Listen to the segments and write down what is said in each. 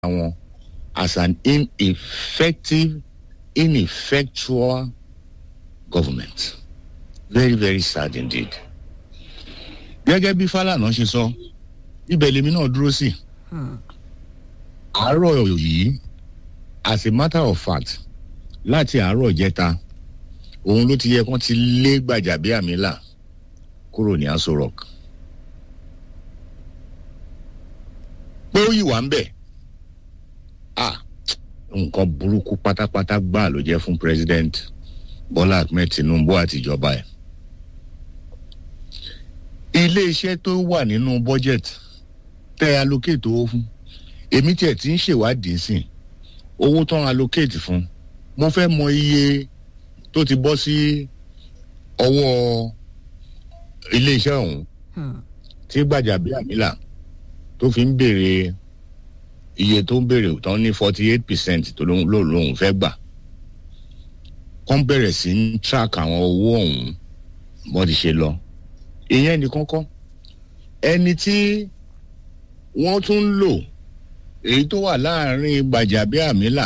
wọn as an ineffective ineffectual government very very sad indeed. gẹ́gẹ́ bí Fálànà ṣe sọ ibẹ̀ lèmi náà dúró sí àárọ̀ yìí as a matter of fact láti àárọ̀ ìjẹta òun ló ti yẹ kán ti lé Gbàjàbíàmílà kúrò ní Aso Rock pé ó yìí wà ń bẹ̀ ah nǹkan burúkú pátápátá gbáà ló jẹ́ fún president Bọ́lá Ahmed Tinubu àtijọba ẹ̀ ilé iṣẹ́ tó wà nínú budget tẹ́ allocate owó fún èmi tiẹ̀ ti ń ṣèwádìí sí owó tán allocate fún mo fẹ́ mọ iye tó ti bọ́ sí ọwọ́ ilé iṣẹ́ ọ̀hún tí Gbàjàbíàmílà tó fi ń béèrè iye tó ń béèrè tán ní forty eight percent tó lóun fẹ́ gbà kán bẹ̀rẹ̀ sí ń track àwọn owó ọ̀hún bọ́n ti ṣe lọ ìyẹn nìkan kọ́ ẹni tí wọ́n tún ń lò èyí tó wà láàrin Gbàjàbíàmílà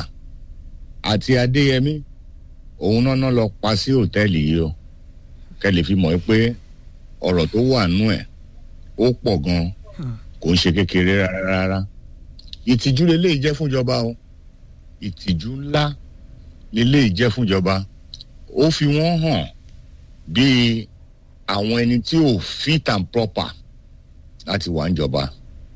àti Adéyẹmí òun náà náà lọ pa sí òtẹ́ẹ̀lì yìí o kẹ́lẹ̀ fi mọ̀ pé ọ̀rọ̀ tó wà nú ẹ̀ ó pọ̀ gan kò ń ṣe kékeré rárá rárá ìtìjú lélẹ́yìí jẹ́ fúnjọba o ìtìjú ńlá lélẹ́yìí jẹ́ fúnjọba ó fi wọ́n hàn bíi àwọn ẹni tí ò fit and proper láti wà níjọba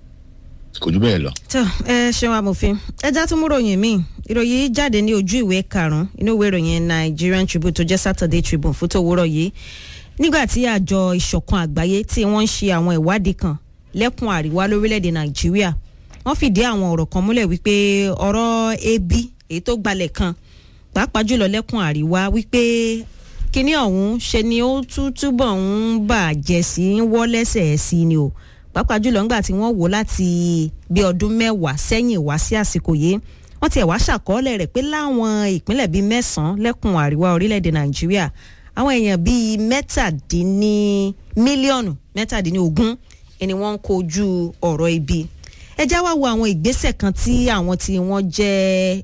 kò jù bẹ́ẹ̀ lọ. tó ẹ ṣeun amòfin ẹja tún mú ròyìn míì ìròyìn jáde ní ojú ìwé karùnún inú ìwé ìròyìn Nigerian Tribune tó jẹ́ Saturday Tribune fún tòwúrọ̀ yìí nígbà tí àjọ ìṣọ̀kan àgbáyé tí wọ́n ń ṣe àwọn ìwádìí kan lẹ́kùn àríwá lórílẹ̀‐èdè Nàìjíríà wọ́n fìdí àwọn ọ̀rọ̀ kan múlẹ̀ wípé ọ̀rọ̀ ebi èyí tó gbalẹ̀ kan pàápàá jùlọ lẹ́kùn àríwá wípé kíní ọ̀hún ṣe ni ó tún túbọ̀ ń bàjẹ́ sí ń wọ́ lẹ́sẹ̀ sí ni o pàápàá jùlọ ńgbà tí wọ́n wò láti bí ọdún mẹ́wàá sẹ́yìn wá sí àsìkò yìí wọ́n tiẹ̀ wá ṣàkọọ́lẹ̀ rẹ̀ pé láwọn ìpínlẹ̀ bíi mẹ́sàn-án lẹ́kùn àríwá orílẹ̀-èdè Nàìjíríà àwọn èèyàn bíi mẹ́tàdínní mílíọ̀nù mẹ́tàdínlógún ni wọ́n ń kojú ọ̀rọ̀ ibi ẹ já wá wo àwọn ìgbésẹ̀ kan tí àwọn tí wọ́n jẹ́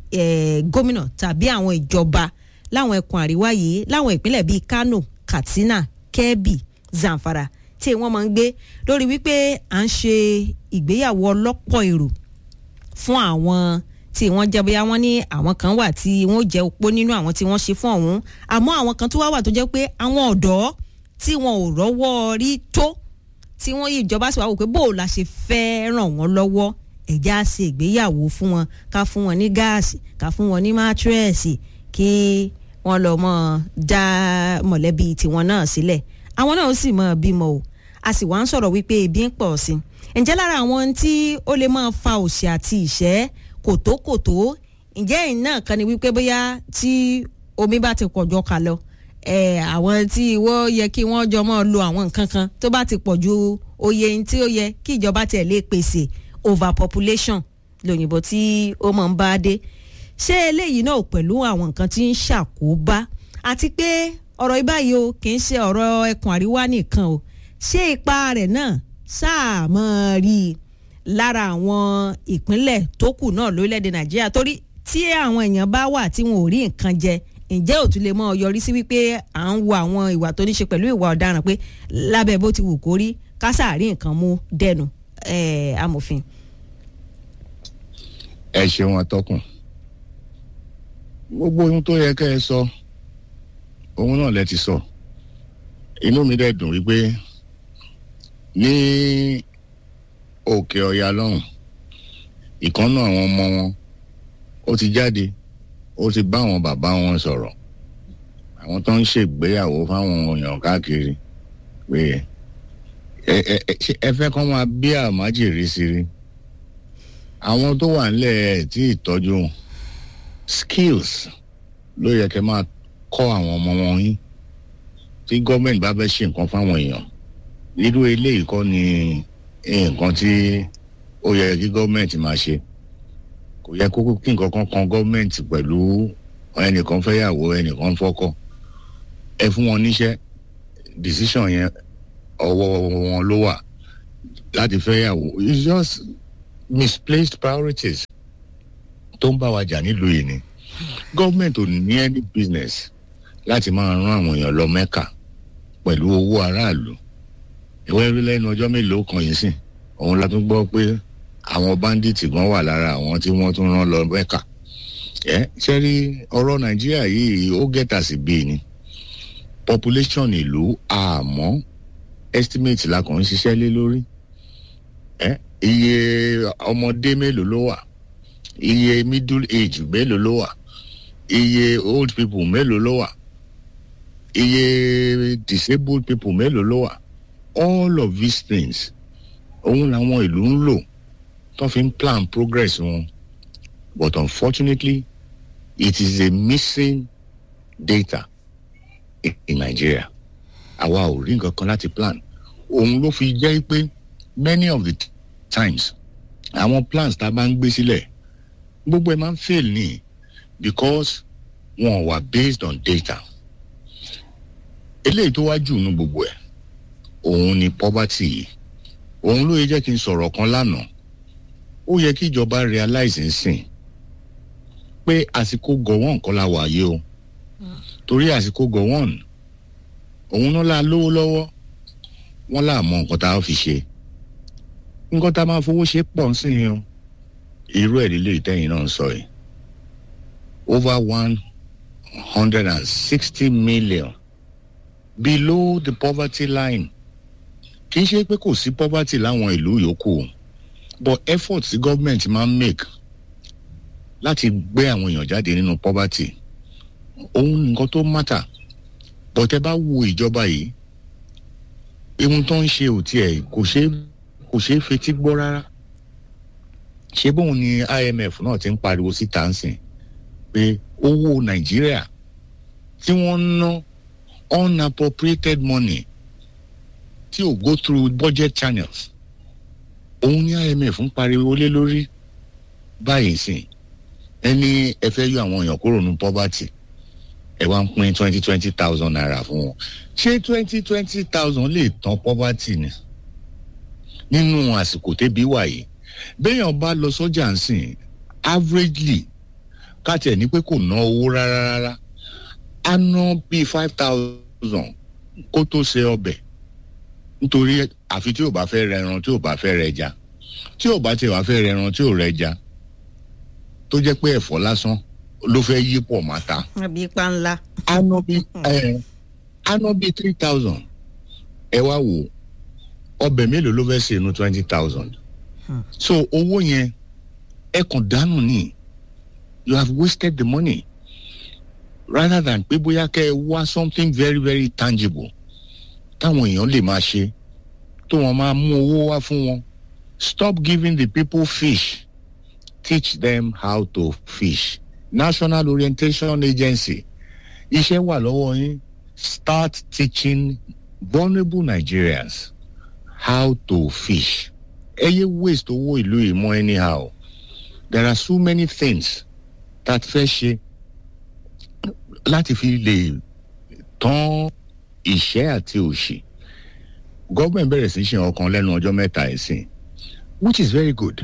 gómìnà tàbí àwọn ìjọba láwọn ẹkùn àríwá yìí láwọn ìpínlẹ̀ bíi Kano Katsina Kebbi Zamfara tí wọ́n máa ń gbé lórí wípé à ń ṣe ìgbéyàwó ọlọ́pọ̀ èrò fún àwọn tí wọ́n jẹ́ bóyá wọ́n ní àwọn kan wà tí wọ́n jẹ́ opó nínú àwọn tí wọ́n ṣe fún ọ̀hún àmọ́ àwọn kan tó wá wà tó jẹ́ pé àwọn ọ̀dọ́ tí wọn ò rọ́wọ́ rí tó tí wọ́n yí ìjọba sì wá wò pé bó o la ṣe fẹ́ ràn wọ́n lọ́wọ́ ẹ̀já ṣe ìgbéyàwó fún wọn ká fún wọn ní gáàsì ká fún wọn ní mátírẹ́ẹ̀sì kí wọ́n lọ mọ́ dá mọ̀lẹ́bí tiwọn náà sílẹ̀ àwọn náà ó sì mọ́ bímọ o a sì wá ń sọ̀rọ̀ wípé ebi ń pọ̀ sí i ǹjẹ́ lára àwọn tí ó lè máa fa òṣì àti ìṣẹ́ kòtókòtó ǹjẹ́ ẹ̀yìn náà kan ni wípé bóyá tí omi bá ti pọ̀ jọ kà lọ àwọn tí wọ́n yẹ kí wọ́n jọ máa lo àwọn nǹkan kan tó bá ti pọ̀ ju oye tí ó yẹ kí ìjọba tiẹ̀ lè pèsè overpopulation lóyìnbó tí ó máa ń bá dé ṣé eléyìí náà pẹ̀lú àwọn nǹkan tí ń ṣàkóbá àti pé ọ̀rọ̀ ìbáyìí o kì í ṣe ọ̀rọ̀ ẹkùn àríwá nìkan o ṣé ipa rẹ̀ náà sáà mọ́ rí i lára àwọn ìpínlẹ̀ tó kù náà lórílẹ̀‐èdè nàìjíríà torí tí àwọn èèyàn bá wà tí wọn ò rí nǹkan jẹ ǹjẹ́ ò tún lè mọ́ yọrí sí wípé à ń wo àwọn ìwà tó ní ṣe pẹ̀lú ìwà ọ̀daràn pé lábẹ́ bó ti wù kó rí kásàárí nǹkan mú dẹnu amòfin. ẹ ṣeun atọ́kùn gbogbo ohun tó yẹ kẹ́ ẹ sọ ohun náà lẹ ti sọ inú mi dẹ̀ dùn wípé ní òkè ọ̀yà lọ́hùn ìkànnà àwọn ọmọ wọn ó ti jáde ó ti bá àwọn bàbá wọn sọ̀rọ̀ àwọn tó ń ṣègbéyàwó fáwọn èèyàn káàkiri pé ẹ ẹ ẹ fẹ́ kọ́ máa bí àmájèrè sí rí àwọn tó wà nílẹ̀ ẹ̀ tí ìtọ́jú skills ló yẹ kẹ́ máa kọ́ àwọn ọmọ wọn yín tí gọ́ọ̀mẹ̀ntì bá fẹ́ ṣe nǹkan fáwọn èèyàn irú eléyìí kọ́ ni nǹkan tí ó yẹ kí gọ́ọ̀mẹ̀ntì máa ṣe kò yẹ kó kí nǹkan kan kan gọ́ọ̀mẹ̀ntì pẹ̀lú ẹnìkan fẹ́yàwó ẹnìkan fọ́kọ ẹ fún wọn níṣẹ́ decision yẹn ọwọ́ wọn ló wà láti fẹ́yàwó it's just misplaced priorities tó ń bá wa jà nílùú yìí ni gọ́ọ̀mẹ̀ntì ò ní any business láti máa rán àwọn èèyàn lọ mẹ́kà pẹ̀lú owó aráàlú ìwé rí lẹ́nu ọjọ́ mélòó kan yìí sìn òun la tún gbọ́ pé àwọn bandits gan wà lára àwọn tí wọ́n tún rán lọ mẹ́kà ẹ ṣe rí ọ̀rọ̀ nàìjíríà yìí ó gẹ́tà sí bíi ni population ìlú àmọ́ estimate la kàn ń ṣiṣẹ́ lé lórí ẹ iye ọmọdé mélòó ló wà iye middle age mélòó ló wà iye old people mélòó ló wà iye disabled people mélòó ló wà all of these things òun làwọn ìlú ń lò tó fi ń plan progress wọn but unfortunately it is a missing data in, in Nigeria àwa ò rí nǹkan kan láti plan òun ló fi jẹ́ pé many of the times àwọn plans tá a bá ń gbé sílẹ̀ gbogbo ẹ̀ máa ń fail ní because wọn wà based on data eléyìí tó wá jù nínú gbogbo ẹ̀ òun ni poverty yìí òun ló yẹ jẹ́ kí n sọ̀rọ̀ kan lánàá ó yẹ kí ìjọba realize nsìn pé àsìkò gọ̀wọ́n kọ́ la wà yìí o torí àsìkò gọ̀wọ́n òun náà la lówó lọ́wọ́ wọ́n là mọ nǹkan tá a fi ṣe nǹkan tá a máa fowó ṣe pọ̀ sí i o irú ẹ̀ lílé ìtẹ́yìn náà ń sọ yìí over one hundred and sixty million below the poverty line kì í ṣe pé kò sí poverty láwọn ìlú yòókù but effort tí government máa ń make láti gbé àwọn èèyàn jáde nínú poverty òun nǹkan tó matter but ẹ bá wo ìjọba yìí ihun tó ń ṣe ò tiẹ̀ kò ṣe kò ṣe é fetí gbọ́ rárá ṣé bóun ni IMF náà ti ń pariwo síta ń sìn pé owó Nàìjíríà tí wọ́n ń ná unappropriated money tí ò go through budget channels òun ní IMF ń pariwo lé lórí báyìí sìn ẹni ẹ fẹ́ yọ àwọn èèyàn kúrò ní poverty ẹ wá ń pín twenty twenty thousand naira fún wọn ṣé twenty twenty thousand lè tán poverty ni nínú àsìkò tẹ́bí wà yìí béèyàn bá lọ sọ́jà ń sìn averagely káàtì ẹ̀ ní pé kò ná owó rárá rárá á ná bíi five thousand kó tó ṣe ọbẹ̀ nítorí àfi tí ò bá fẹ́ rẹran tí ò bá fẹ́ rẹja tí ò bá tiẹ̀ wá fẹ́ rẹran tí ò rẹja tó jẹ́ pé ẹ̀fọ́ lásán ló fẹ́ yí pọ̀ máa ta. àbí ipa ńlá. á ná bí á ná bí three thousand ẹ wá wò ọbẹ̀ mélòó ló fẹ́ ṣe inú twenty thousand so owó yẹn ẹ kàn dànù ni you have wasted the money rather than pé bóyá kẹ́ ẹ wá something very very tangible táwọn èèyàn lè máa ṣe tó wọn máa mú owó wá fún wọn stop giving the people fish teach them how to fish national orientation agency iṣẹ́ wà lọ́wọ́ yín start teaching vulnerable Nigerians how to fish ẹ yé waste owó ìlú yìí mọ́ anyhow there are so many things that fẹ́ ṣe láti fi lè tán ìṣẹ́ àti òṣì gọ́ọ̀mẹ̀ntì bẹ̀rẹ̀ sí ṣe ọkàn lẹ́nu ọjọ́ mẹ́ta ẹ̀sìn which is very good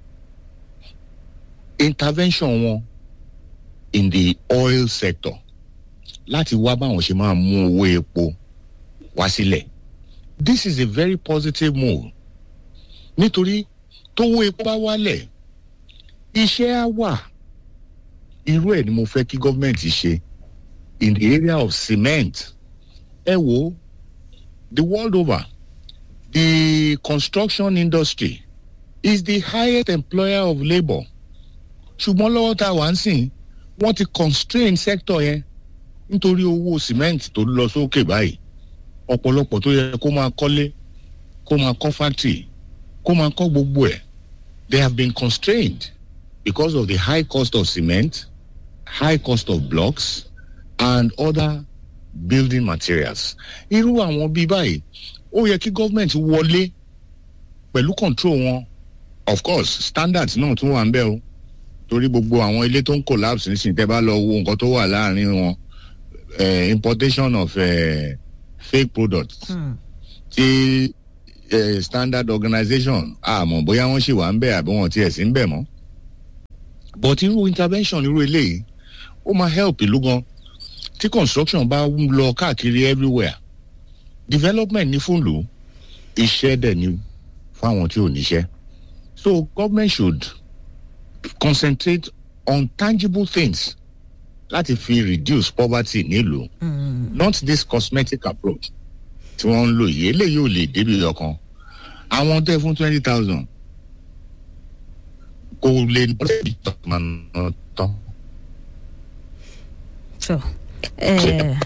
intervention wọn in the oil sector láti wá báwọn ṣe máa mú owó epo wá sílẹ̀ this is a very positive move nítorí tówó epo bá wálẹ̀ iṣẹ́ á wà irú ẹ̀ ni mo fẹ́ kí gọ́ọ̀mẹ̀ntì ṣe in the area of cement ẹ wo the world over the construction industry is the highest employer of labour ṣùgbọ́n lọ́wọ́ tá a wà ń sìn wọ́n ti constrain sector yẹn nítorí owó cement tó lọ sókè báyìí ọ̀pọ̀lọpọ̀ tó yẹ kó máa kọ́lé kó máa kọ́ factory kó máa kọ́ gbogbo ẹ̀ they have been constrained because of the high cost of cement high cost of blocks and other building materials irú àwọn bíi báyìí ó yẹ kí government wọlé pẹ̀lú control wọn of course standards náà tún wà ń bẹ̀ o torí gbogbo àwọn ilé tó ń collapse nísìnyí tẹ́ bá lọ wo nǹkan tó wà láàrin wọn uh, importation of uh, fake products tí eh, standard organisation àmọ́ bóyá wọ́n ṣì wà ń bẹ̀ àbí wọ́n tiẹ̀ sí ń bẹ̀ mọ́ but irú intervention irú eléyìí ó máa help ìlú gan tí construction bá ń lọ káàkiri everywhere development ní fún ìlú iṣẹ́ dẹ̀ ni fáwọn tí ò níṣẹ́ so government should concentrate on tangible things láti fi reduce poverty nílùú not this cosmetic approach tí wọ́n ń lò yìí eléyìí ò lè débi ọkàn àwọn tẹ́ fún twenty thousand kò lè lọ́sẹ̀bí tán tán. so ẹ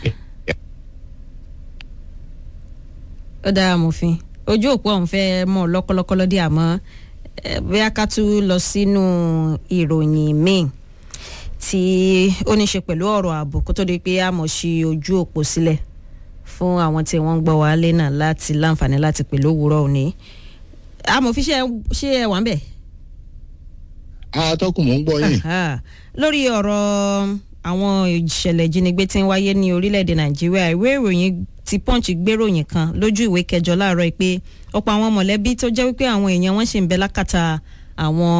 ó dára mòfin ojú òpó ọ̀hún fẹ́ mọ̀ lọ́kọ́lọ́kọ́lọ́ dé àmọ́ ẹ, bóyá ká tún lọ sínú ìròyìn míì tí ó ní ṣe pẹ̀lú ọ̀rọ̀ ààbò kó tó di pé a mọ̀ sí ojú òpó sílẹ̀ fún àwọn tí wọ́n ń gbọ́ wálé náà láti láǹfààní láti pè lówùúrọ̀ òní amòfin ṣe ṣe ẹ wà ń bẹ̀. atọ́kùn mò ń gbọ́ yìí Aha. lórí ọ̀rọ̀ àwọn ìṣẹ̀lẹ̀ ìjínigbé tí ń wáyé ní orílẹ̀-èdè nàìjíríà ìwé ìròyìn ti punch gbéròyìn kan lójú ìwé kẹjọ láàárọ̀ yìí pé ọ̀pọ̀ àwọn mọ̀lẹ́bí tó jẹ́ wípé àwọn èèyàn wọn ṣì ń bẹ lákàtà àwọn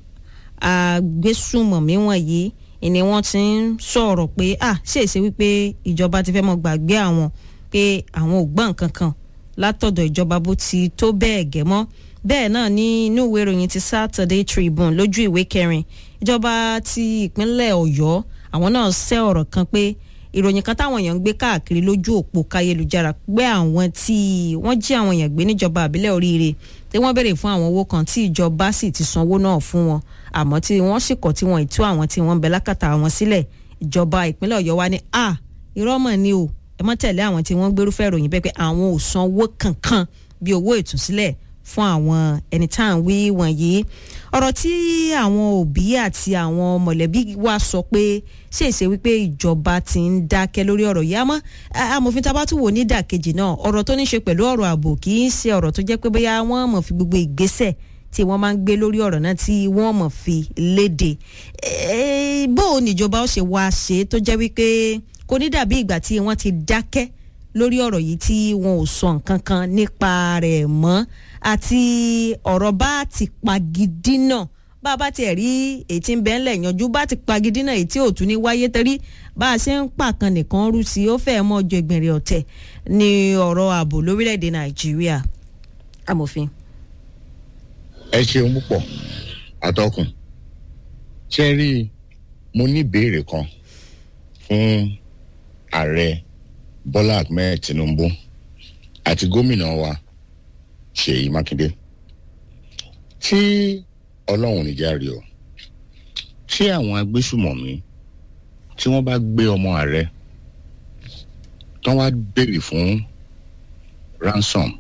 agbésùmọ̀mí wọ̀nyí ni wọ́n ti ń sọ̀rọ̀ pé à ṣèṣe wípé ìjọba ti fẹ́ mọ́ gbàgbé àwọn pé àwọn ò gbọ́ nǹkan kan látọ̀dọ̀ ìjọba bó ti tó bẹ́ẹ̀ gẹ́ mọ́ bẹ́ẹ̀ náà ní inú ìwé ìròyìn ti Saturday Tribune lójú ìwé kẹrin ìjọba ti ìpínlẹ̀ Ọ̀yọ́ àwọn náà ṣe ọ̀rọ̀ kan pé ìròyìn kan táwọn èèyàn ń gbé káàkiri lójú òpó káyélujára pé àwọn tí wọ́n jí àwọn èèyàn gbé níjọba àbílẹ̀ oríire tí wọ́n béèrè fún àwọn owó kan tí ìjọba sì ti sanwó náà fún wọn àmọ́ tí wọ́n sì kọ̀ tí wọ́n ì tú àwọn tí wọ́n ń bẹ lákàtà wọn sílẹ̀ ìjọba ìpínlẹ̀ Ọ̀yọ́ wa ní a irọ́ mọ̀ ni o ẹ mọ́ tẹ̀lé àwọn tí wọ́n gbérúfẹ́ ìròyìn bẹ́ẹ̀ pé àwọn ò sanwó kankan bí owó ìtúsílẹ̀ fún àwọn ẹni tá à ń wí wọ̀nyí ọ̀rọ̀ tí àwọn òbí àti àwọn mọ̀lẹ́bí wa sọ pé ṣèṣe wípé ìjọba ti ń dákẹ́ lórí ọ̀rọ̀ yìí àmọ́ amòfin tá a bá tún wò ní ìdàkejì náà ọ̀rọ̀ tó ní ṣe pẹ̀lú ọ̀rọ̀ ààbò kì í ṣe ọ̀rọ̀ tó jẹ́ pé bóyá wọ́n mọ̀ fi gbogbo ìgbésẹ̀ tí wọ́n máa ń gbé lórí ọ̀rọ̀ náà tí wọ́n mọ̀ fi léde bó o níjọba ó ṣe wá ṣe tó jẹ́ wípé kò ní dàbí ìgbà tí wọ́n ti dákẹ́ lórí ọ̀rọ̀ yìí tí wọn ò sọ nǹkan kan nípa rẹ̀ mọ́ àti ọ̀rọ̀ bá ti pagidí náà bá a bá tiẹ̀ rí èyí tí ń bẹ́ẹ̀ lẹ̀ yanjú bá ti pagidí náà èyí tí ò tún ní wáyé torí bá a ṣe ń pàkan nìkan rú sí ó fẹ́ẹ́ mọ́ ọjọ́ ìgbìnrin ọ̀tẹ̀ ní ọ̀rọ̀ ààbò lórílẹ̀‐èdè nàìjíríà amòfin. ẹ ṣeun púpọ̀ atọ́kùn ṣe rí mo ní ìbéèrè kan fún ààrẹ bọ́lá ahmed tinubu àti gómìnà wa ṣèyí mákindé tí ọlọ́run níjà rí o tí àwọn agbésùmọ̀mí tí wọ́n bá gbé ọmọ ààrẹ tán wá béèrè fún ransom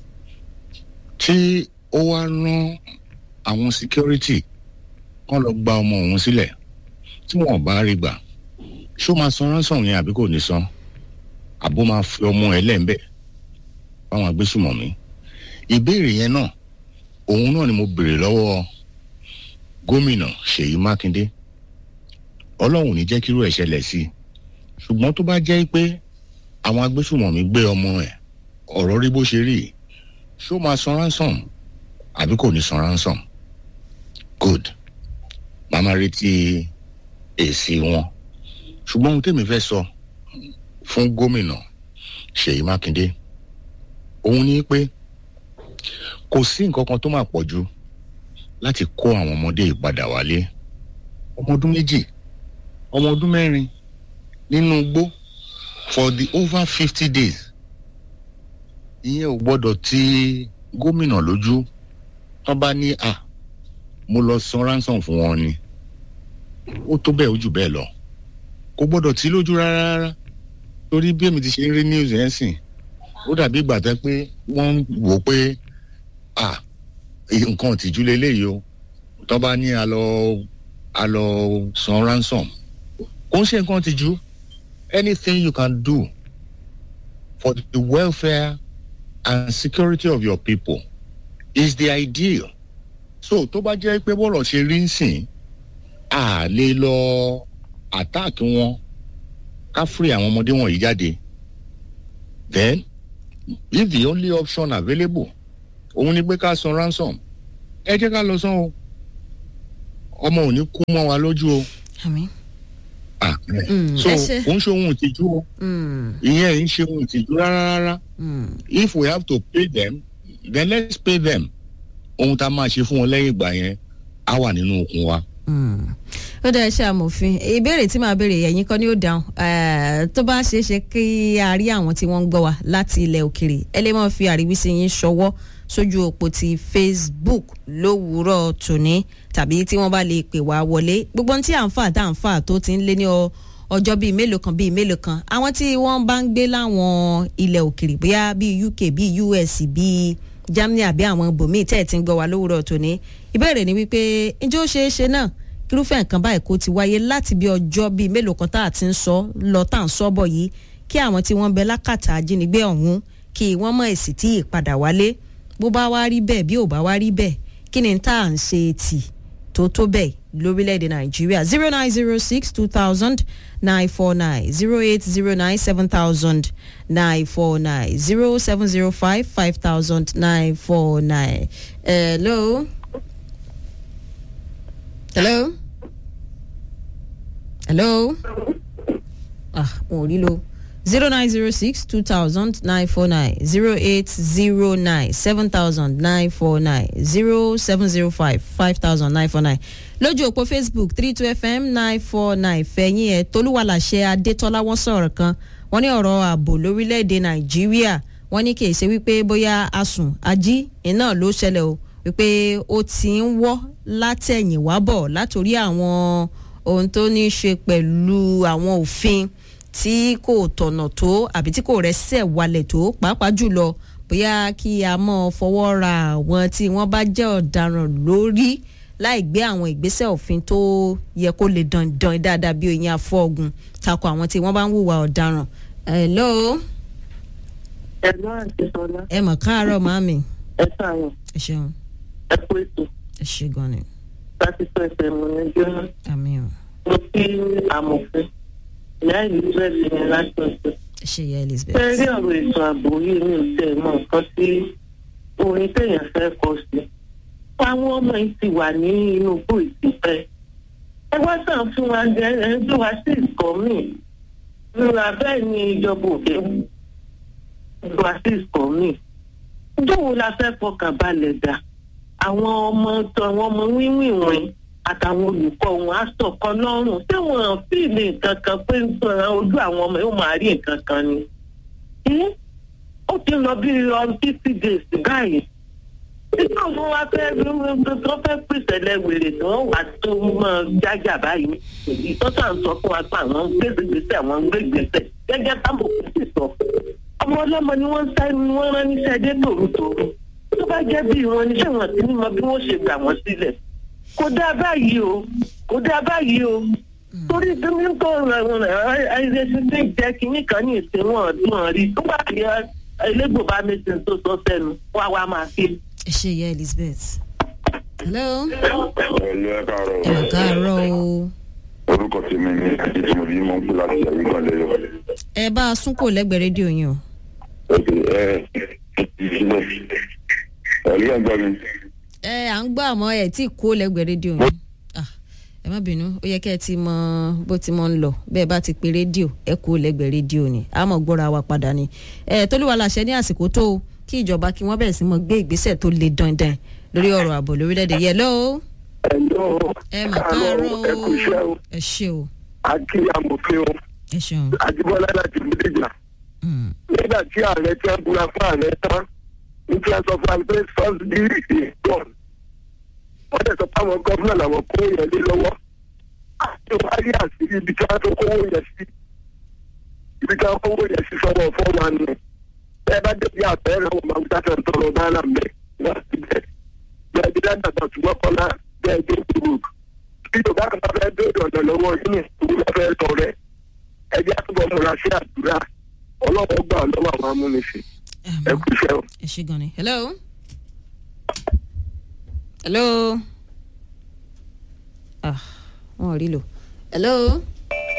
tí ó wá rán àwọn security kán lọ gba ọmọ òun sílẹ̀ tí wọ́n bá rí gbà ṣó máa san ransom yẹn àbí kò ní san àbó máa fi ọmọ ẹ lẹ́ńbẹ̀ fáwọn agbésùmọ̀mí ìbéèrè yẹn náà òun náà ni mo béèrè lọ́wọ́ gómìnà ṣèyí mákindé ọlọ́run ní jẹ́ kírú ẹ̀ ṣẹlẹ̀ sí i ṣùgbọ́n tó bá jẹ́ pé àwọn agbésùmọ̀mí gbé ọmọ ẹ̀ ọ̀rọ̀ rí bó ṣe rí ṣó máa san ransom àbí kò ní san ransom good màmá retí èsì wọn ṣùgbọ́n ohun tèmi fẹ́ sọ fún gómìnà ṣèyí mákindé òun ní pé kò sí nǹkan kan tó máa pọ̀ jù láti kó àwọn ọmọdé ìpadà wálé ọmọ ọdún méjì ọmọ ọdún mẹ́rin nínú igbó for the over fifty days ìyẹn ò gbọ́dọ̀ ti gómìnà lójú wọ́n bá ní à mo lọ san ransom fún wọn ni ó tó bẹ́ẹ̀ ó jù bẹ́ẹ̀ lọ kò gbọ́dọ̀ tí lójú rárá rárá torí bí èmi ti ṣe ń rí news yẹn sìn ó dàbí ìgbà tẹ́ pé wọ́n wò pé à nǹkan ìtìjú leléyìí o tó bá ní a lọ a lọ san ransom kò ń ṣe nǹkan ìtìjú anything you can do for the welfare and security of your people is the ideal so tó bá jẹ́ pé bọ́ọ̀lù ṣe rí ń sìn à lè lọ attack wọn ká free àwọn ọmọdé wọ̀nyí jáde then if the only option available òun ni pé ká san ransom ẹ jẹ́ ká lọ san o ọmọ ò ní kú mọ́ wa lójú o àmín. Ah, Mm, so ẹ ṣé. òun ṣe ohun ìtìjú o Mm, ìyẹn ń ṣe ohun ìtìjú rárá rárá mm. if we have to pay them then let's pay them ohun tá a máa ṣe fún wọn lẹ́yìn ìgbà yẹn á wà nínú okun wa. Mm. ó dá iṣẹ́ amòfin ìbéèrè tí màá béèrè ẹ̀yin kan ni ó dáhùn Eh, tó bá ṣeé ṣe kí a rí àwọn tí wọ́n ń gbọ́ wa láti ilẹ̀ òkèrè ẹ lè máa fi àríwísí yín ṣọwọ́ sójú òpó ti Facebook lówùúrọ̀ tòní tàbí tí wọ́n bá lè pè wá wọlé gbogbo ohun tí à ń fà tá à ń fà tó ti ń lé ní ọ- ọjọ́ bíi mélòó kan bíi mélòó kan àwọn tí wọ́n bá ń gbé láwọn ilẹ̀ òkèrè bóyá bíi UK bíi US bíi Germany àbí àwọn ibòmíì tẹ́ ẹ̀ ti ń gbọ́ wa lówùúrọ̀ tòní ìbéèrè ni wípé ǹjẹ́ ó ṣeé ṣe náà kírúfẹ́ nǹkan báyìí kó ti wáyé láti bí ọjọ́ bíi mélòó kan tá a ti ń sọ lọ tá à ń sọ bọ̀ yìí kí àwọn tí wọ́n ń bẹ lákàtà ajínigbé ọ̀hún kí wọ́n mọ̀ èsì tí ìpadà wálé bó bá wá rí bẹ́ẹ̀ bí ò bá wá rí bẹ́ẹ̀ kí ni tá à ń ṣe tì tó tó bẹ́ẹ̀ lórílẹ̀‐èdè nàìjíríà zero nine zero six two thousand nine four nine zero eight zero nine seven thousand nine four nine zero seven zero five five thousand nine four nine. hello. hello. hello. ah wọn ò rí lo zero nine zero six two thousand nine four nine zero eight zero nine seven thousand nine four nine zero seven zero five five thousand nine four nine lójú òpó facebook three two fm nine four nine fẹ̀yìn ẹ̀ tolúwàlàṣẹ adétọ́lá wọ́n sọ̀rọ̀ kan wọ́n ní ọ̀rọ̀ ààbò lórílẹ̀‐èdè nàìjíríà wọ́n ní kì í ṣe wípé bóyá asùn ají iná ló ṣẹlẹ̀ o wípé ó ti ń wọ́ látẹ̀yìn wá bọ̀ látòrí àwọn ohun tó ní í ṣe pẹ̀lú àwọn òfin tí kò tọ̀nà tó àbí tí kò rẹ́sẹ̀ walẹ̀ tó pàápàá jùlọ bóyá kí a mọ̀ fọwọ́ ra àwọn tí wọ́n bá jẹ́ ọ̀daràn lórí láì gbé àwọn ìgbésẹ̀ òfin tó yẹ kó lè dandan dáadáa bí oyin afọ́gun tako àwọn tí wọ́n bá ń hùwà ọ̀daràn. hello ẹ̀gbọ́n àti sọlá ẹ mọ̀ káàárọ̀ màmí ẹ sàrọ̀ ẹ ṣeun ẹ kú ètò ẹ ṣe gan ni láti sọ ẹsẹ̀ mọ̀ ní jóná àmì ò mo kí amòfin ìyá ìlú bẹ́ẹ̀ ni láti ọ̀sẹ̀. ẹ ṣe ìyá elizabeth. fẹ́ rí ọ̀rọ̀ ètò ààbò yìí ní ìtẹ̀ mọ́ nǹkan tí orin téèyàn fẹ́ kọ sí. àwọn ọmọ yìí ti wà ní inú igbó ìtìpẹ́. ẹ wá sàn fún wa jẹ ẹ ń gbé wa sí ìkọ́ mi. ìrora bẹ́ẹ̀ ni ìjọba òde ń gbé wa sí ìkọ́ mi. dóò la fẹ́ fọkàn balẹ̀ dà. àwọn ọmọ tó àwọn ọmọ wíwìnwìn àtàwọn olùkọ́ wọn á sọ̀kan lọ́rùn tí wọ́n fìlì nǹkan kan pé ń sọ ojú àwọn ọmọ yóò máa rí nǹkan kan ni. Ẹ́, ó ti lọ bí ọdún fifty days báyìí. nígbà wo wá fẹ́ tó fẹ́ pèsè lẹ́wèrè tí wọ́n wà tó mọ́ jájà báyìí. ìtọ́sà ń sọ fún wa pé àwọn ń gbèsè gbèsè àwọn ń gbé gbèsè gẹ́gẹ́ táwọn kò sì sọ. ọmọ ọlọ́mọ ni wọ́n ń sá ni wọ́n rán níṣẹ́ dé tòrútòrú. tó bá jẹ́ bí wọn ni sẹ́wọ̀n tí ní mọ bí wọ́n ṣe gbà wọ́n sílẹ̀ kò dáa báyìí o kò dáa báyìí o torí tómi tó ẹ̀ẹ́dẹ́sí tí ń jẹ́ kínní kan ní ìsìn wọn ọdún rí nígbà tí elégbò bá mẹ́sìn tó sọ sẹ́nu wá wá máa fi. ẹ ṣe ìyá elizabeth. hello Ẹ̀lú ẹ káàárọ̀. ẹ mọ̀ káàárọ̀ o. Orúkọ tèmi ni Adétúmọ̀bí mọ̀ ń pè láti Àríkàn lẹ́yọ̀. ẹ bá a sún kò lẹ́gbẹ̀ẹ́ rédíò yín o. Òkè ẹ ìṣílẹ̀. Ẹ̀lú ẹ̀ ń gbọ́ mi. ẹ à ń gbọ́ àmọ́ ẹ tí kó lẹ́gbẹ̀ẹ́ rédíò yín. Ah, ẹ má bínú ó yẹ kẹ́ ẹ ti mọ bó ti mọ ń lọ bẹ́ẹ̀ bá ti pe rédíò ẹ kó lẹ́gbẹ̀ẹ́ rédíò ni a mọ̀ gbọ́ra wa padà ni. ẹ tolúwa láṣẹ ní àsìkò tó o kí ìjọba kí wọ́n bẹ̀rẹ̀ sí mọ gbé ìgbésẹ̀ tó le dandan lórí ọ̀rọ̀ ààbò lórílẹ̀‐èdè yẹ lọ́wọ́ Ẹ̀lọ́ ẹ mà káàárọ̀ ẹ kú iṣẹ́ o. o ẹ ṣe o Akí amòfin o. ẹ ṣeun. Àjíbọ́lá láti Bídèjà. Mm, Nígbà tí ààrẹ tí wọ́n búra fún ààrẹ tán, ní kí wọ́n sọ fún àlùfẹ́ first deal is gone. Wọ́n dẹ̀ sọ fáwọn gọ́fúnà làwọn kó yẹn lé lọ́wọ́. Àti wáyé àṣírí ibi tí wọ́n tó kówó yẹn sí. Ibi tí wọ́n kówó yẹn sí sọ́wọ́ fọ́ wa nù. Bẹ́ẹ̀ bá débi àpẹẹrẹ wọn máa ń dákẹ́ ń tọrọ náírà mẹ́. Wọ́n ti bẹ̀. Bẹ́ẹ̀ bí dáńdà gbàtúmọ̀ kọ́lá bẹ́ẹ̀ dé kúrò bí yorùbá kan bá fẹ́ béèrè ọ̀nà lọ́wọ́ yín ìlú lọ́ fẹ́ tọ̀ rẹ̀ ẹjẹ́ àtúbọ̀ múra sí àdúrà ọlọ́wọ́ gbà lọ́wọ́ àwọn amúnisìn ẹ kú iṣẹ́ o. ẹ ṣe gan ni. hello. hello. ah wọn ò rí lò. hello.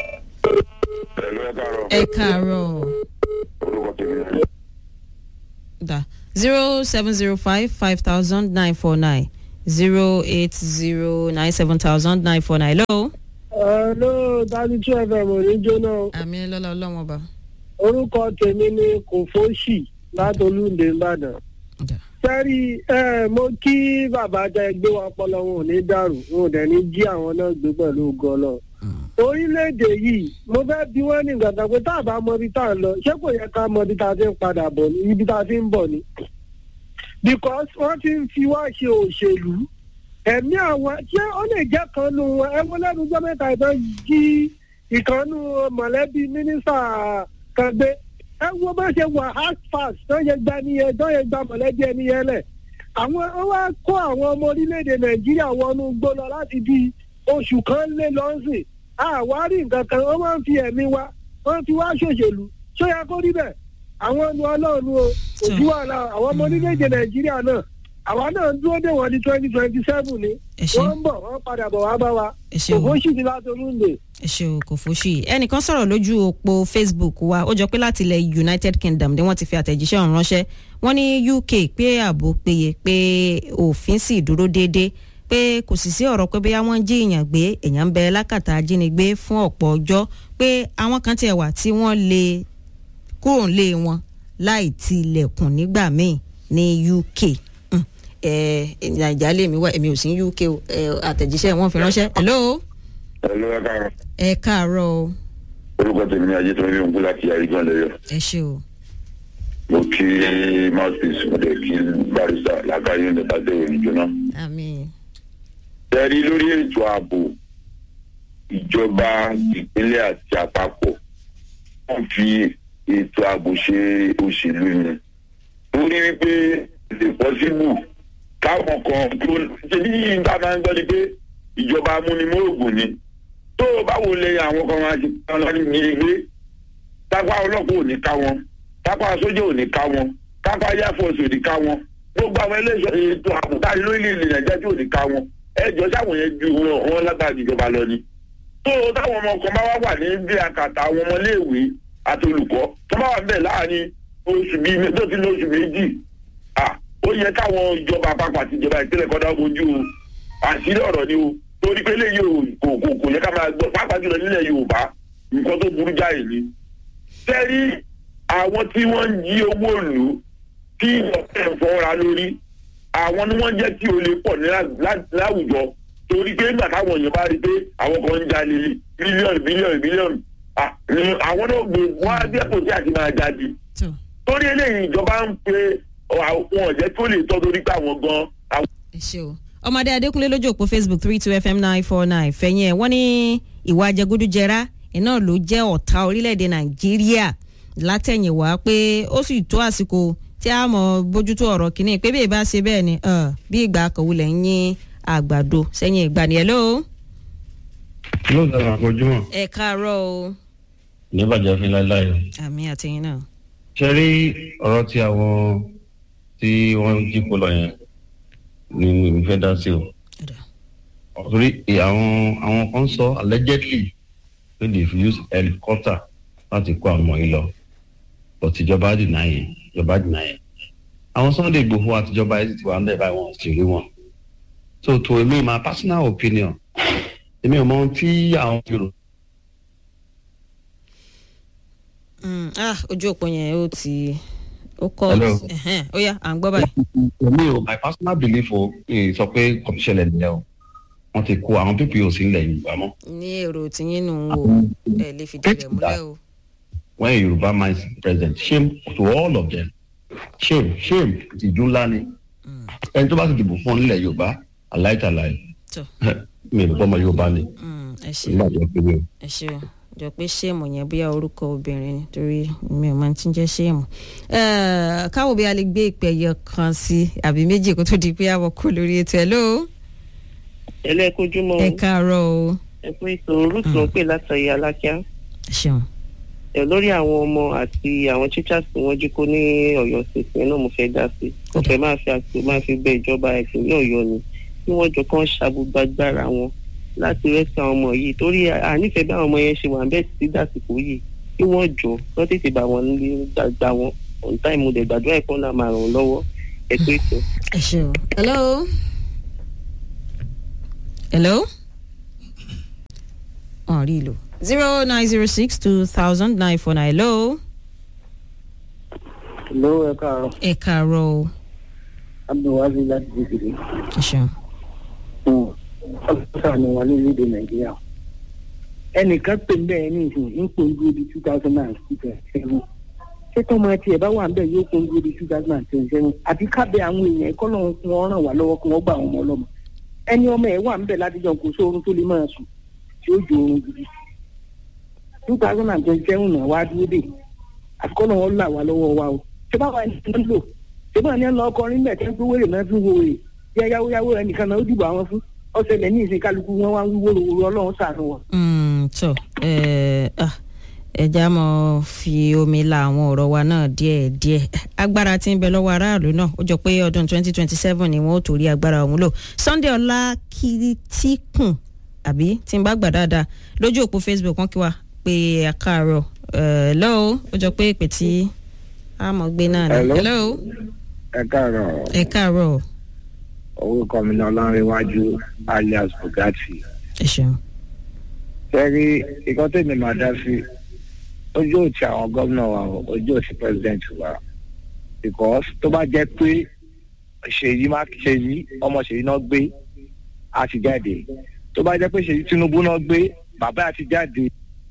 Ẹ̀lú ẹ káàárọ̀. ẹ káàárọ̀ Orúkọ tèmi ni da zero seven zero five five thousand nine four nine zero eight zero nine seven thousand nine four nine. hello. Hello, thirty two FM ò ní jóná. o. àmì lọ́la ọlọ́wọ́n ọba. Orúkọ tèmi ni Kòfóṣì látolúndé Ìbàdàn. Da. Sẹ́rí ẹ mo kí bàbá tẹ gbé wa pọlọ wọn ò ní dàrú wọn ò dẹ̀ ní jí àwọn náà gbé pẹ̀lú gọlọ. Orílẹ̀-èdè yìí mo fẹ́ bí wọ́n ní gbàgbà pé tá a bá mọ ibi tá a lọ ṣé kò yẹ ká mọ ibi tá a ti ń padà bọ̀ ní ibi tá a ti ń bọ̀ ni. Because wọ́n ti ń fi wá ṣe òṣèlú ẹ̀mí àwọn ṣé ó lè jẹ́ kan nu wọn ẹ wọ́n lẹ́nu ọjọ́ mẹ́ta ìtàn jí ìkànnù mọ̀lẹ́bí mínísítà kan gbé ẹ wo bá ṣe wà hard fast tó yẹ gba ẹni yẹn tó yẹ gba mọ̀lẹ́bí ẹni yẹn lẹ̀ àwọn ó wá kó àwọn ọmọ orílẹ̀-èdè nàìjíríà wọnú gbó lọ láti bí oṣù kan lé lọ́sìn àwárí nǹkan kan wọ́n máa ń fi ẹ̀mí wa wọ́n fi wá ṣòṣèlú ṣó yẹ kó rí bẹ́ẹ̀ àwọn ọnu ọlọ́run o òjú wàhálà àwọn ọmọ orílẹ̀-èdè nàìjíríà náà àwa náà ń dúró dé wọn ní twenty twenty seven ni ẹ ṣe wọ́n ń bọ̀ wọ́n padà bọ̀ wá bá wa ẹ ṣe o òfò sì ti látọ̀rúndè. ẹ ṣe o kò fòṣì ẹnìkan sọ̀rọ̀ lójú òpó facebook wa ó jọ pé láti ilẹ̀ united kingdom ni wọ́n ti fi àtẹ̀jíṣẹ́ ọ̀hún ránṣẹ́ wọ́n ní uk pé ààbò péye pé òfin sì dúró déédéé pé kò sì sí ọ̀rọ̀ pé bóyá wọ́n jí èèyàn gbé èèyàn ń bẹ lákàtà ajínigbé fún ọ̀pọ̀ ọjọ́ pé àwọn kan tiẹ̀ wà tí wọ́n lè kúrò nílé wọn láì tilẹ̀kùn nígbà míì ní uk Mm. ẹ nàìjà lèmi wá èmi ò sí ní uk o ẹ, àtẹ̀jíṣẹ́ wọn fi ránṣẹ́ hello ẹ ló ẹ káàárọ̀ ẹ káàárọ̀ o orúkọ tèmi ni ajé tó ń rí òǹkú láti àrígbọn lẹyọ ẹ ṣe o mo kí mouthpiece mo dẹ̀ kí barista lákàáyé ní tàdé òní jóná. àmín tẹ́rí lórí ètò ààbò ìjọba ìpínlẹ̀ àti àpapọ̀ wọ́n fi ètò ààbò ṣe òṣèlú ni torí wípé lè pọ́sibù káwọn kan tó ṣe ní ìta máa ń gbọ́ ni pé ìjọba amúnimóògùn ni tó o báwo lè àwọn kan máa ṣe kán lọ ní ilé tápá ọlọ́pàá ò ní ká wọn tápá sójà ò ní ká wọn tápá air force ò ní ká wọn gbogbo àwọn ẹlẹ́sọ̀ ètò ààbò táyé lórílẹ̀-èdè nàìjíríà tí ò ní ká wọn ẹjọ́ sáwọn yẹn ju wọn wọn lágbára ìjọba lọ ni tó o táwọn ọmọ kan bá wá wà ní bí akàtà àwọn ọmọléèwé àti olùkọ́ tó bá wà bẹ́ẹ̀ láàrin oṣù bíi tó ti ní oṣù méjì ah ó yẹ káwọn ìjọba àpapọ̀ àti ìjọba ìpínlẹ̀ kọ́dá ojú o àṣírí ọ̀rọ̀ ni o torí pé lè yóò kò kò kò yẹ ká máa gbọ́ pàápàá jùlọ nílẹ̀ yorùbá nǹkan tó burú jáì ni. sẹ́rí àwọn tí wọ́n ń jí owó lù ú tí ìjọba ẹ̀ fọ́ra lórí àwọn ni wọ́n jẹ́ kí olè pọ̀ ní lá- lá- láwùjọ torí pé nígbà táwọn èèyàn bá rí i pé àwọn kan ń jalè bílíọ̀nù bílíọ̀nù bílíọ̀nù ah, ni àwọn náà gbé wọn á dẹ́kun sí àti máa jáde tó torí eléyìí ìjọba ń pe àwọn ọ̀jẹ́ tó lè tọ́ torí pé àwọn gan àwọn ẹ ṣe o ọmọdé adékúnlé lójú òpó facebook three two fm nine four nine fẹ̀yìn ẹ̀ wọ́n ní ìwà jẹgúdújẹrá iná ló jẹ́ ọ̀tá orílẹ̀-èdè nàìjíríà látẹ̀yìnwá pé ó sì tó àsìkò tí a mọ̀ bójútó ọ̀rọ̀ kìíní pé bí ìbá ṣe bẹ́ẹ̀ ni uh, bí ìgbà kọ̀wulẹ̀ ń yín àgbàdo sẹ́yìn ìgbà ni ẹ̀ ló ló ń dára àkójúmọ̀ ẹ káàárọ̀ o ní bàjẹ́ fi láéláé o. àmì àtẹ̀yìn náà ṣe rí ọ̀rọ̀ tí àwọn tí wọ́n jí kó lọ yẹn ni mi fẹ́ dá sí o. Ọ̀dà. torí àwọn àwọn kan sọ allegedly pé they use helicopter láti kó àwọn ọmọ yìí lọ but ìjọba dìnnà yẹn ìjọba dìnnà yẹn. àwọn Sunday Igboho àtijọba yìí ti wà ń bẹ̀ báyìí wọn sì rí wọn. so to me my personal opinion èmi ò mọ ohun tí àwọn Yorùbá Mm, ah ojú òpó yẹn ó ti ó kọ́ Hello. ẹ̀hẹ́n, ó yá à ń gbọ́ báyìí. èmi ò my personal belief o eh, sọ pé kò ní ṣẹlẹ̀ nìyẹn o wọ́n ti kó àwọn pípì ò sí ilẹ̀ yorùbá mọ́ ní èrò tìyín nù ń wò ẹ lè fìdí rẹ̀ múlẹ̀ o. when a yorùbá man is president shame to all of them shame shame ìtìjú ńlá ni ẹni tó bá ti dìbò fún ọ nílẹ̀ yorùbá aláìtàláì tó mi ò bọ́mọ yorùbá ni mm, ẹ ṣe nígbà tó pé mi o. ẹ ṣe o jọ pé ṣéèmù yẹn bóyá orúkọ obìnrin ni torí mi ò máa ti ń jẹ́ ṣéèmù. Eh, káwọ́ bí a lè gbé ìpẹ̀yẹ kan sí àbí méjì kó tó di pé àwọ̀ kò lórí ètò ẹ̀ ló. ẹlẹ́kojúmọ́ ẹ káàárọ̀ o. ẹ pé ètò rúùtù ló ń pè látàrí alákíá ẹ ṣeun. ẹ lórí àwọn ọmọ àti àwọn teachers tí wọ́n jí kó ní ọ̀yọ́ ṣèṣin náà mo fẹ́ dá sí mo fẹ́ máa fi àsìkò máa fi bẹ ìjọba ìpínlẹ̀ ọ̀yọ́ ni kí wọ́n jọ kán ṣàgbùgbàgbára wọn láti rẹ́sì àwọn ọmọ yìí torí ànífẹ́ bí àwọn ọmọ yẹn ṣe wà ń bẹ́ẹ̀ sí dàsìkò yìí kí wọ́n jọ kán tètè bá wọn nílé gbàgbà wọn on time mo dẹ̀ gbàdúrà ẹ̀kọ́ náà máa ràn ọ́ lọ́wọ́ ẹ pé tó. ẹ ṣeun. hello. hello. wọn rí i lò. zero nine zero six two thousand nine four nine hello. ló ẹ káàárọ̀ ẹ káàárọ̀ o. abdulwazi láti dìgbìrì ẹ ṣeun. ọlọ́sà ni wọn ní orílẹ̀-èdè nàìjíríà ẹnìkan pè ń bẹ́ẹ̀ ní ìsìn ń pò ń dúró di two thousand and seven ṣé tọ́mọ ẹtì ẹ̀ bá wà ń bẹ̀ yóò pò ń dúró di two thousand and twenty seven àti kábẹ́ àwọn èèyàn ẹ̀kọ́ lọ́wọ́ kí wọ́n ràn wá lọ́wọ́ kí wọ́n gbà àwọn ọmọ ọlọ́mọ ẹni ọmọ ẹ̀ wà ń bẹ̀ látijọ́ kò sóorun tó lè máa sùn tí ó jò oorun gidi two thousand and twenty seven náà wá dúró dé àtikọ́ lọ́wọ́ là wá lọ́wọ́ wa o ṣé báwa ẹni tó ń lò ṣé báwa ni ẹ lọ ọkọrin bẹ̀ tẹ́ ń gbówó rè náà fi wo rè yẹ yáwó yáwó ẹnìkan náà ó dìbò àwọn fún ọ̀sẹ̀lẹ̀ ní ìsìn kálukú wọn wá ń wíwó lówó ọlọ́run sànù wọn. tó ẹja mọ fi omi la àwọn ọ̀rọ̀ wa náà díẹ̀ díẹ̀ agbára tí ń bẹ lọ́wọ́ aráàlú náà ó jọ pé ọdún 2027 ni wọ́n ó torí agbára ọ̀hún lò Sunday ọlá kìtìkùn àbí tí ń bá gbà dáadáa lójú òpó Facebook wọn kí wa pé àkàrọ̀ lọ́wọ́ ó jọ pé ìpè tí a mọ̀ gbé náà ni. hello. ẹ káàárọ̀ ẹ káàárọ̀ orúkọ mi náà ọlọ́rinwájú alias bugatti. ẹ ṣeun. sẹ́rí ikọ́ tèmi máa dá sí ojú òtí àwọn gómìnà wa o, ojú òtí president wa because tó bá jẹ́ pé ṣèyí má ṣèyí ọmọ ṣèyí náà gbé á ti jáde tó bá jẹ́ pé ṣèyí tinubu náà gbé bàbá á ti jáde.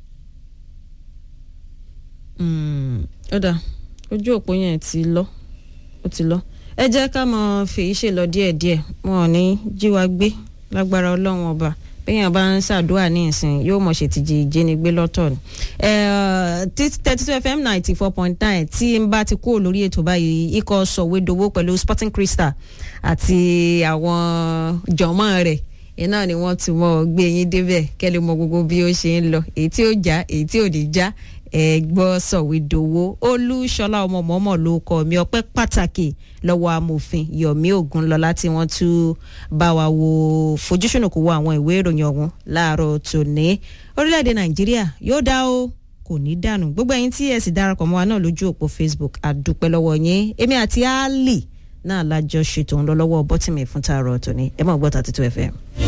ó dà ojú òpó yẹn ti lọ ó ti lọ ẹ jẹ́ ká mọ fèyí ṣe lọ díẹ̀díẹ̀ wọn ò ní jí wa gbé lágbára ọlọ́run ọba bẹ́yàn bá ń ṣàdúrà ní ìsìn yóò mọ̀ ṣètìjì ìjínigbé lọ́tọ̀ ni. thirty two fm ninety four point nine tí n bá ti kúrò lórí ètò báyìí ikọ̀ sọ̀wédowó pẹ̀lú sporting crystal àti àwọn jọ̀mọ́ rẹ̀ iná ni wọ́n ti mọ̀ gbé yín débẹ̀ kẹ́lẹ́ mọ gbogbo bí ó ṣe ń lọ èyí tí ó já èyí tí ò ní já ẹgbọ́ sọ̀wédowó olúṣọlá ọmọ mọ́mọ́ ló kọ́ mi ọpẹ́ pàtàkì lọ́wọ́ amòfin yomi ogunlọ́lá tí wọ́n tún bá wa wo fojúsùnù kó wo àwọn ìwé ìròyìn ọ̀hún láàárọ̀ tòní orílẹ̀-èdè nàìjíríà yóò dá o kò ní dànù gbogbo ẹ̀yin tí ẹ sì darapọ̀ mọ́ wa náà lójú òpó facebook àdúpẹ́ lọ́wọ́ yín èmi àti ali náà lájọ ṣètò ń lọ lọ́wọ́ bọ́tìmì fún tààrọ̀ tòní ẹ mọ̀ gbọ́ 32 fm.